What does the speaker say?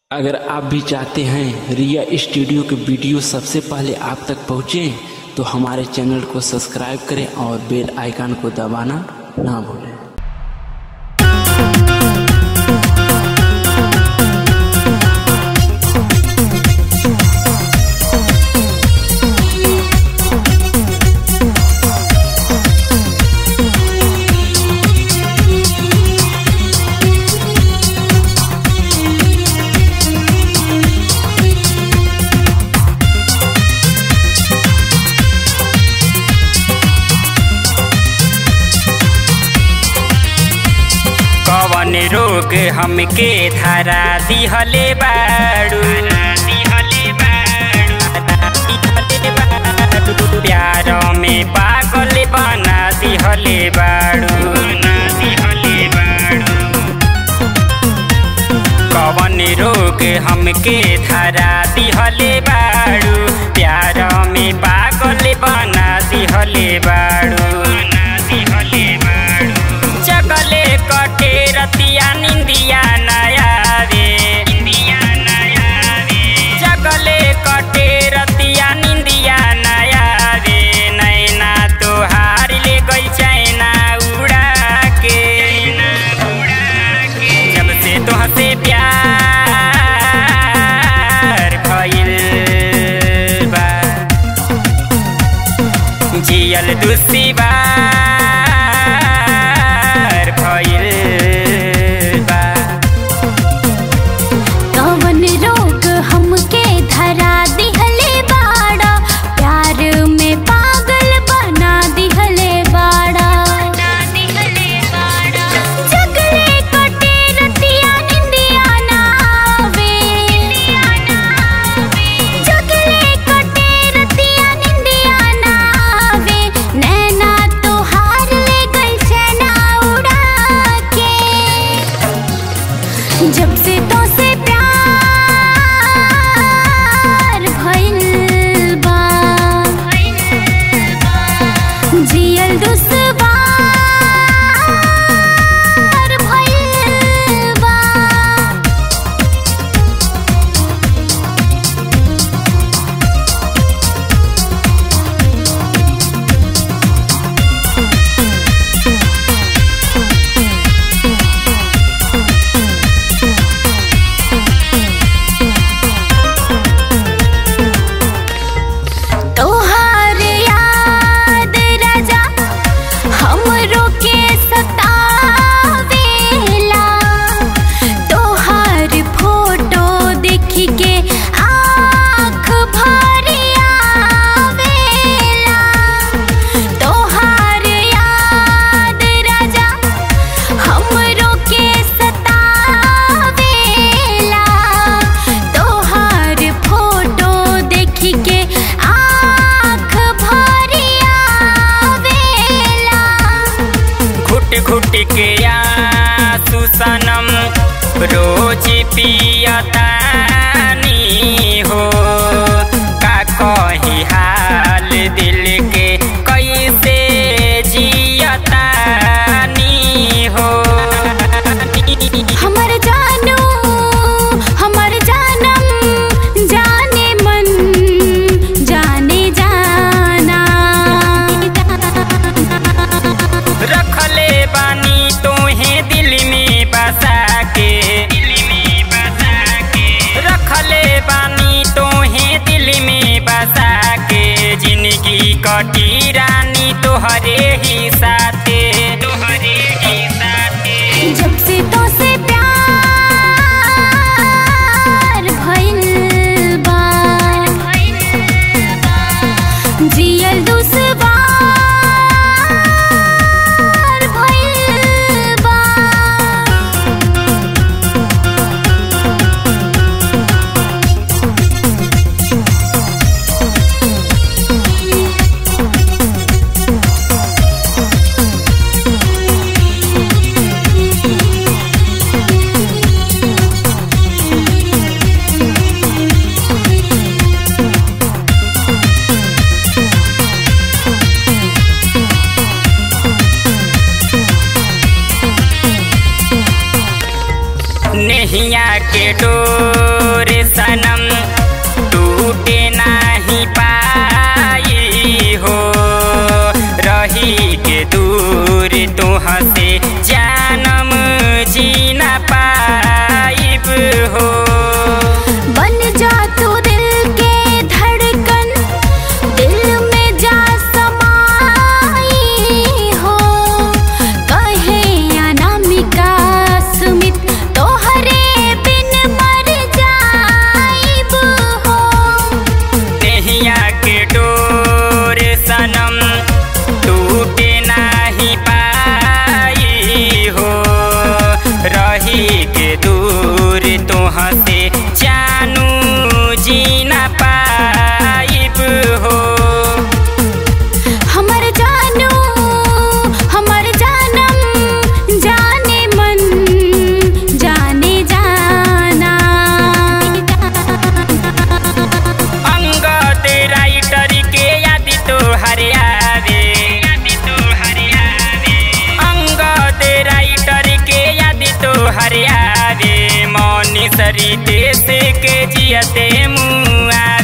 अगर आप भी चाहते हैं रिया स्टूडियो के वीडियो सबसे पहले आप तक पहुंचे तो हमारे चैनल को सब्सक्राइब करें और बेल आइकन को दबाना ना भूलें कवन रोग हमके धरा दिहले बाड़ू प्यार में पागल बना दिहले बाड़ू कवन रोग हमके धरा दिहले बाड़ू प्यार में पागल बना दिहले बाड़ू चकले कटे रतिया निंदिया नया रे चकले कटे रतिया निंदिया नया रे नैना तोहार ले गई चैना उड़ा के जब से तोहसे प्यार भइल बा जियल दुश्वार भइल बा कवन रोग हमके धरा दिहले बाड़ा प्यार में पागल बना दिहले बाड़ा जगले कटे रतिया निंदिया ना आवे जगले कटे रतिया निंदिया ना आवे नैना तोहार ले गई चैना उड़ा के जब से तो से प्यार भइल बा जियल दुश्वार भइल बा तोहार याद राजा हमरो के सतावेला तोहार फोटो देख के आँख भरी आवेला तोहार याद राजा हमरो के सतावेला तोहार फोटो देख के आँख भरी आवेला घुट घुट के आंसू सनम रोज पियतानी हो का कही हाल दिल के कैसे जियतानी हो हमर जानू हमर जानम जाने मन जाने जाना रखले बानी तोहे दिल में बसा के रखले बानी तोहे दिल में बसा के जिंदगी कटी रानी तोहरे ही साथे तोहरे ही साथे जब से तो से प्यार भइल बा जियल दुश्वार भइल बा नैया के डोर सनम टूटे नाही पाई हो रही के दूर तुहाँ से जानम जीना पाइब हो बन जा तू दिल के धड़कन दिल में जा समाई हो कहे अनामिका सुमित तोहरे बिन मर जाइब हो नहिया के डोर सनम टूटे नाही पाई हो रही के दूर तुहाँ से जानू जीना पाइब हो हमर जानू हमर जानम जाने मन जाने जाना अंगद राइटर के याद तो हरियावे अंगद राइटर के याद तो हरियावे मौनी सरी देश के जियते मुआ